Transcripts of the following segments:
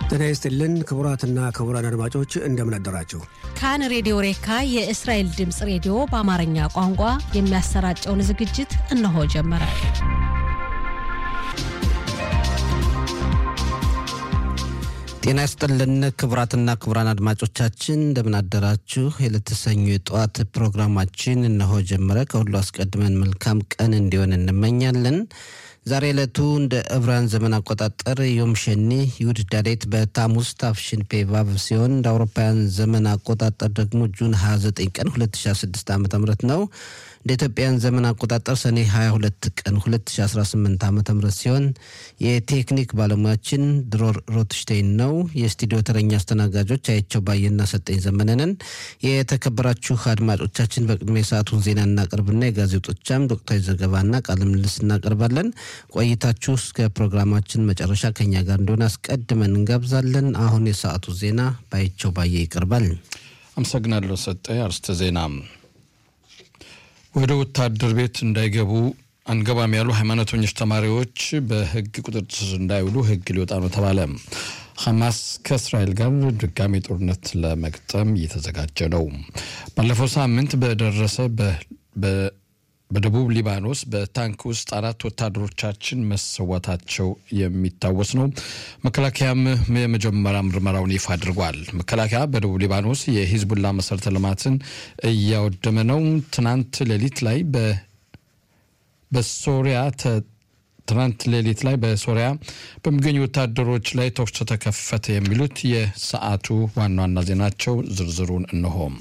ጤና ይስጥልን ክቡራትና ክቡራን አድማጮች እንደምን አደራችሁ። ካን ሬዲዮ ሬካ የእስራኤል ድምፅ ሬዲዮ በአማርኛ ቋንቋ የሚያሰራጨውን ዝግጅት እነሆ ጀመረ። ጤና ይስጥልን ክቡራትና ክቡራን አድማጮቻችን እንደምን አደራችሁ። የለተሰኙ የጠዋት ፕሮግራማችን እነሆ ጀመረ። ከሁሉ አስቀድመን መልካም ቀን እንዲሆን እንመኛለን። ዛሬ ዕለቱ እንደ ዕብራውያን ዘመን አቆጣጠር ዮም ሸኒ ይሁድ ዳዴት በታሙስ ታፍሽን ፔቫቭ ሲሆን እንደ አውሮፓውያን ዘመን አቆጣጠር ደግሞ ጁን 29 ቀን 2016 ዓ ም ነው። እንደ ኢትዮጵያን ዘመን አቆጣጠር ሰኔ 22 ቀን 2018 ዓ ም ሲሆን የቴክኒክ ባለሙያችን ድሮር ሮትሽቴይን ነው። የስቱዲዮ ተረኛ አስተናጋጆች አየቸው ባየና ሰጠኝ ዘመነንን። የተከበራችሁ አድማጮቻችን በቅድሚያ የሰዓቱን ዜና እናቀርብና የጋዜጦቻም ወቅታዊ ዘገባና ቃለ ምልልስ እናቀርባለን። ቆይታችሁ እስከ ፕሮግራማችን መጨረሻ ከኛ ጋር እንደሆነ አስቀድመን እንጋብዛለን። አሁን የሰዓቱ ዜና ባየቸው ባየ ይቀርባል። አመሰግናለሁ ሰጠ። አርስተ ዜና ወደ ወታደር ቤት እንዳይገቡ አንገባም ያሉ ሃይማኖተኞች ተማሪዎች በሕግ ቁጥጥር ስር እንዳይውሉ ሕግ ሊወጣ ነው ተባለ። ሐማስ ከእስራኤል ጋር ድጋሚ ጦርነት ለመግጠም እየተዘጋጀ ነው። ባለፈው ሳምንት በደረሰ በደቡብ ሊባኖስ በታንክ ውስጥ አራት ወታደሮቻችን መሰዋታቸው የሚታወስ ነው። መከላከያም የመጀመሪያ ምርመራውን ይፋ አድርጓል። መከላከያ በደቡብ ሊባኖስ የሂዝቡላ መሰረተ ልማትን እያወደመ ነው። ትናንት ሌሊት ላይ በሶሪያ ትናንት ሌሊት ላይ በሶሪያ በሚገኙ ወታደሮች ላይ ተኩስ ተከፈተ። የሚሉት የሰዓቱ ዋና ዋና ዜናቸው ዝርዝሩን እነሆም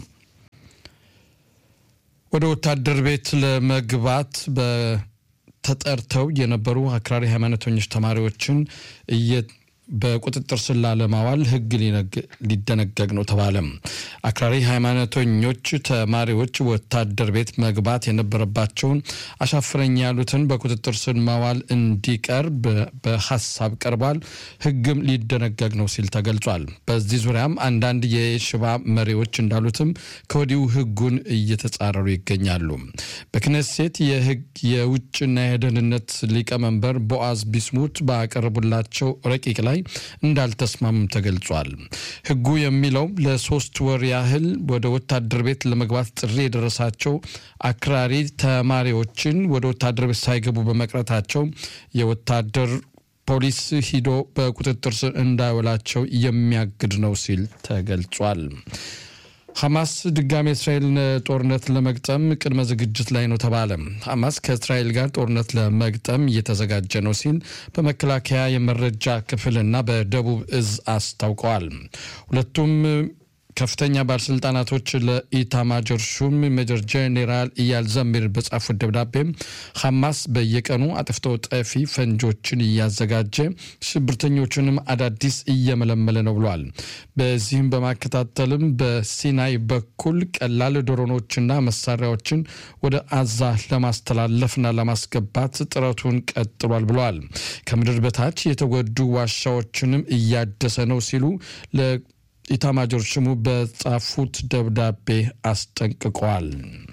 ወደ ወታደር ቤት ለመግባት ተጠርተው የነበሩ አክራሪ ሃይማኖተኞች ተማሪዎችን በቁጥጥር ስር ላለማዋል ሕግ ሊደነገግ ነው ተባለ። አክራሪ ሃይማኖተኞች ተማሪዎች ወታደር ቤት መግባት የነበረባቸውን አሻፍረኝ ያሉትን በቁጥጥር ስር ማዋል እንዲቀር በሀሳብ ቀርቧል። ሕግም ሊደነገግ ነው ሲል ተገልጿል። በዚህ ዙሪያም አንዳንድ የሽባ መሪዎች እንዳሉትም ከወዲሁ ሕጉን እየተጻረሩ ይገኛሉ። በክነሴት የሕግ የውጭና የደህንነት ሊቀመንበር ቦአዝ ቢስሙት ባቀረቡላቸው ረቂቅ ላይ እንዳልተስማሙም ተገልጿል። ህጉ የሚለው ለሶስት ወር ያህል ወደ ወታደር ቤት ለመግባት ጥሪ የደረሳቸው አክራሪ ተማሪዎችን ወደ ወታደር ቤት ሳይገቡ በመቅረታቸው የወታደር ፖሊስ ሂዶ በቁጥጥር ስር እንዳይውላቸው የሚያግድ ነው ሲል ተገልጿል። ሐማስ ድጋሚ የእስራኤልን ጦርነት ለመግጠም ቅድመ ዝግጅት ላይ ነው ተባለ። ሐማስ ከእስራኤል ጋር ጦርነት ለመግጠም እየተዘጋጀ ነው ሲል በመከላከያ የመረጃ ክፍልና በደቡብ እዝ አስታውቀዋል። ሁለቱም ከፍተኛ ባለስልጣናቶች ለኢታማጆር ሹም ሜጀር ጄኔራል ኢያል ዘሚር በጻፉት ደብዳቤም ሐማስ በየቀኑ አጥፍቶ ጠፊ ፈንጆችን እያዘጋጀ ሽብርተኞችንም አዳዲስ እየመለመለ ነው ብሏል። በዚህም በማከታተልም በሲናይ በኩል ቀላል ድሮኖችና መሳሪያዎችን ወደ አዛ ለማስተላለፍና ለማስገባት ጥረቱን ቀጥሏል ብለዋል። ከምድር በታች የተጎዱ ዋሻዎችንም እያደሰ ነው ሲሉ ኢታማጆር ሹሙ በጻፉት ደብዳቤ አስጠንቅቀዋል።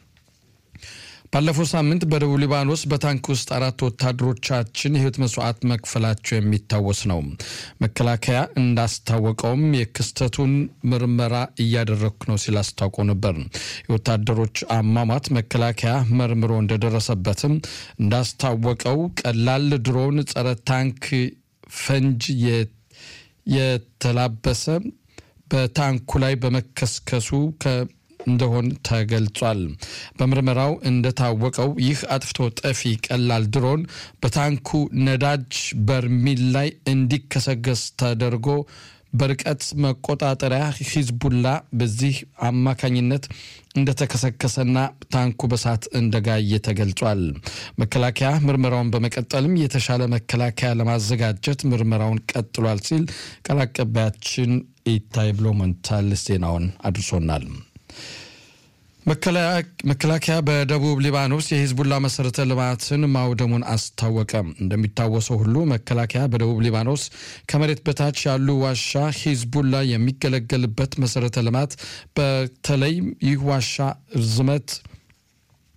ባለፈው ሳምንት በደቡብ ሊባኖስ በታንክ ውስጥ አራት ወታደሮቻችን የሕይወት መስዋዕት መክፈላቸው የሚታወስ ነው። መከላከያ እንዳስታወቀውም የክስተቱን ምርመራ እያደረግኩ ነው ሲል አስታውቆ ነበር። የወታደሮች አሟሟት መከላከያ መርምሮ እንደደረሰበትም እንዳስታወቀው ቀላል ድሮን ጸረ ታንክ ፈንጅ የተላበሰ በታንኩ ላይ በመከስከሱ እንደሆን ተገልጿል። በምርመራው እንደታወቀው ይህ አጥፍቶ ጠፊ ቀላል ድሮን በታንኩ ነዳጅ በርሚል ላይ እንዲከሰገስ ተደርጎ በርቀት መቆጣጠሪያ ሂዝቡላ በዚህ አማካኝነት እንደተከሰከሰና ታንኩ በሳት እንደጋየ ተገልጿል። መከላከያ ምርመራውን በመቀጠልም የተሻለ መከላከያ ለማዘጋጀት ምርመራውን ቀጥሏል ሲል ቃል አቀባያችን ኢታይ ብሎመንታል ዜናውን አድርሶናል። መከላከያ በደቡብ ሊባኖስ የሂዝቡላ መሰረተ ልማትን ማውደሙን አስታወቀ። እንደሚታወሰው ሁሉ መከላከያ በደቡብ ሊባኖስ ከመሬት በታች ያሉ ዋሻ ሂዝቡላ የሚገለገልበት መሰረተ ልማት በተለይ ይህ ዋሻ ርዝመት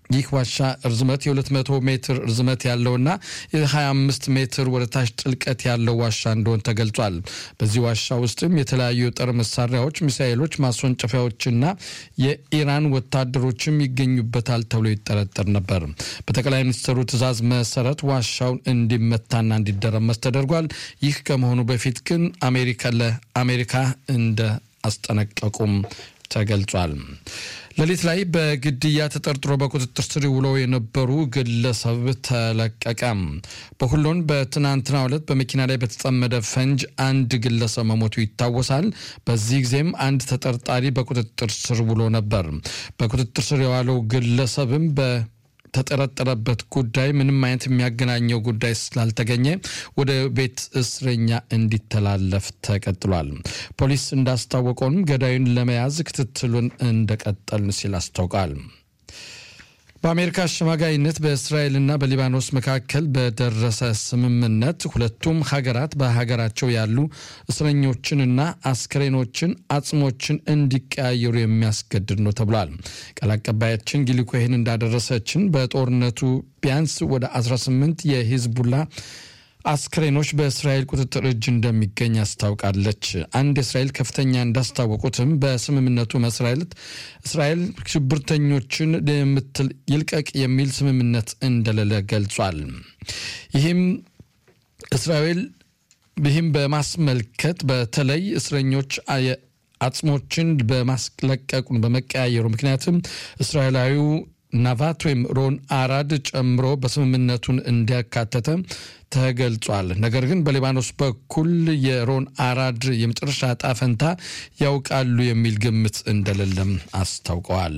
ይህ ዋሻ ርዝመት የ200 ሜትር ርዝመት ያለውና የ25 ሜትር ወደ ታች ጥልቀት ያለው ዋሻ እንደሆን ተገልጿል። በዚህ ዋሻ ውስጥም የተለያዩ የጦር መሳሪያዎች፣ ሚሳኤሎች፣ ማስወንጨፊያዎችና የኢራን ወታደሮችም ይገኙበታል ተብሎ ይጠረጠር ነበር። በጠቅላይ ሚኒስትሩ ትዕዛዝ መሰረት ዋሻውን እንዲመታና እንዲደረመስ ተደርጓል። ይህ ከመሆኑ በፊት ግን አሜሪካ ለአሜሪካ እንደ አስጠነቀቁም ተገልጿል። ሌሊት ላይ በግድያ ተጠርጥሮ በቁጥጥር ስር ውለው የነበሩ ግለሰብ ተለቀቀ። በሁሎን በትናንትናው ዕለት በመኪና ላይ በተጠመደ ፈንጅ አንድ ግለሰብ መሞቱ ይታወሳል። በዚህ ጊዜም አንድ ተጠርጣሪ በቁጥጥር ስር ውሎ ነበር። በቁጥጥር ስር የዋለው ግለሰብም በ ተጠረጠረበት ጉዳይ ምንም አይነት የሚያገናኘው ጉዳይ ስላልተገኘ ወደ ቤት እስረኛ እንዲተላለፍ ተቀጥሏል። ፖሊስ እንዳስታወቀውም ገዳዩን ለመያዝ ክትትሉን እንደቀጠል ሲል አስታውቃል። በአሜሪካ አሸማጋይነት በእስራኤልና በሊባኖስ መካከል በደረሰ ስምምነት ሁለቱም ሀገራት በሀገራቸው ያሉ እስረኞችንና አስክሬኖችን፣ አጽሞችን እንዲቀያየሩ የሚያስገድድ ነው ተብሏል። ቃል አቀባያችን ጊሊ ኮሄን እንዳደረሰችን በጦርነቱ ቢያንስ ወደ 18 የሂዝቡላ አስክሬኖች በእስራኤል ቁጥጥር እጅ እንደሚገኝ አስታውቃለች። አንድ የእስራኤል ከፍተኛ እንዳስታወቁትም በስምምነቱ መሰረት እስራኤል ሽብርተኞችን የምትል ይልቀቅ የሚል ስምምነት እንደሌለ ገልጿል። ይህም እስራኤል ይህም በማስመልከት በተለይ እስረኞች አጽሞችን በማስለቀቁን በመቀያየሩ ምክንያትም እስራኤላዊው ናቫት ወይም ሮን አራድ ጨምሮ በስምምነቱን እንዲያካተተ ተገልጿል። ነገር ግን በሊባኖስ በኩል የሮን አራድ የመጨረሻ ዕጣ ፈንታ ያውቃሉ የሚል ግምት እንደሌለም አስታውቀዋል።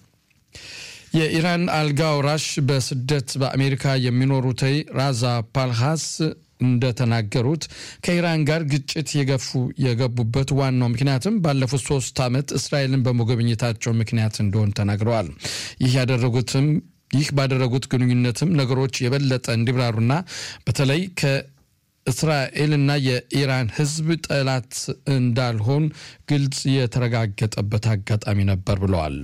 የኢራን አልጋ ወራሽ በስደት በአሜሪካ የሚኖሩት ራዛ ፓልሃስ እንደተናገሩት ከኢራን ጋር ግጭት የገፉ የገቡበት ዋናው ምክንያትም ባለፉት ሶስት ዓመት እስራኤልን በመጎብኘታቸው ምክንያት እንደሆን ተናግረዋል። ይህ ያደረጉትም ይህ ባደረጉት ግንኙነትም ነገሮች የበለጠ እንዲብራሩና በተለይ ከእስራኤልና የኢራን ሕዝብ ጠላት እንዳልሆን ግልጽ የተረጋገጠበት አጋጣሚ ነበር ብለዋል።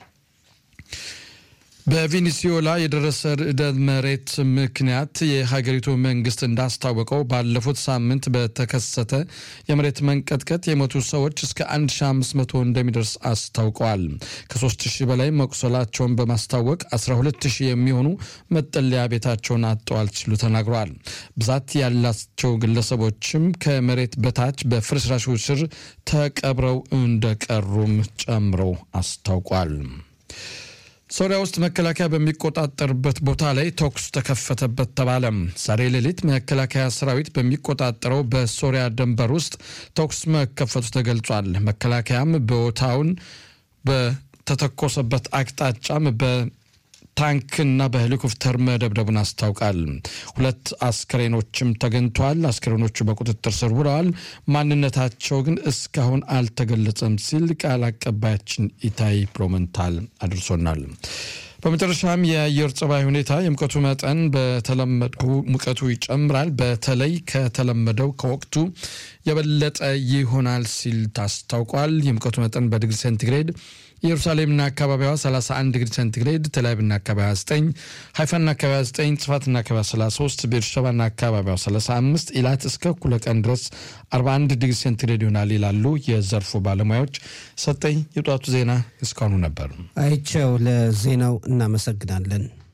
በቬኔዙዌላ የደረሰ ርዕደ መሬት ምክንያት የሀገሪቱ መንግስት እንዳስታወቀው ባለፉት ሳምንት በተከሰተ የመሬት መንቀጥቀጥ የሞቱ ሰዎች እስከ 1500 እንደሚደርስ አስታውቀዋል። ከ3000 በላይ መቁሰላቸውን በማስታወቅ 12000 የሚሆኑ መጠለያ ቤታቸውን አጥተዋል ሲሉ ተናግረዋል። ብዛት ያላቸው ግለሰቦችም ከመሬት በታች በፍርስራሹ ስር ተቀብረው እንደቀሩም ጨምረው አስታውቋል። ሶሪያ ውስጥ መከላከያ በሚቆጣጠርበት ቦታ ላይ ተኩስ ተከፈተበት ተባለ። ዛሬ ሌሊት መከላከያ ሰራዊት በሚቆጣጠረው በሶሪያ ድንበር ውስጥ ተኩስ መከፈቱ ተገልጿል። መከላከያም ቦታውን በተተኮሰበት አቅጣጫም በታንክና በሄሊኮፕተር መደብደቡን አስታውቃል። ሁለት አስክሬኖችም ተገኝተዋል። አስክሬኖቹ በቁጥጥር ስር ውለዋል። ማንነታቸው ግን እስካሁን አልተገለጸም ሲል ቃል አቀባያችን ኢታይ ፕሮመንታል አድርሶናል። በመጨረሻም የአየር ጸባይ ሁኔታ የሙቀቱ መጠን በተለመደው ሙቀቱ ይጨምራል። በተለይ ከተለመደው ከወቅቱ የበለጠ ይሆናል ሲል ታስታውቋል። የሙቀቱ መጠን በዲግሪ ሴንቲግሬድ ኢየሩሳሌምና አካባቢዋ 31 ዲግሪ ሴንቲግሬድ፣ ቴልአቪቭና አካባቢዋ 9፣ ሃይፋና አካባቢዋ 9፣ ጽፋትና አካባቢዋ 33፣ ቤርሸባና አካባቢዋ 35፣ ኢላት እስከ እኩለ ቀን ድረስ 41 ዲግሪ ሴንቲግሬድ ይሆናል ይላሉ የዘርፉ ባለሙያዎች። ሰጠኝ የጧቱ ዜና እስካሁኑ ነበር። አይቸው ለዜናው እናመሰግናለን።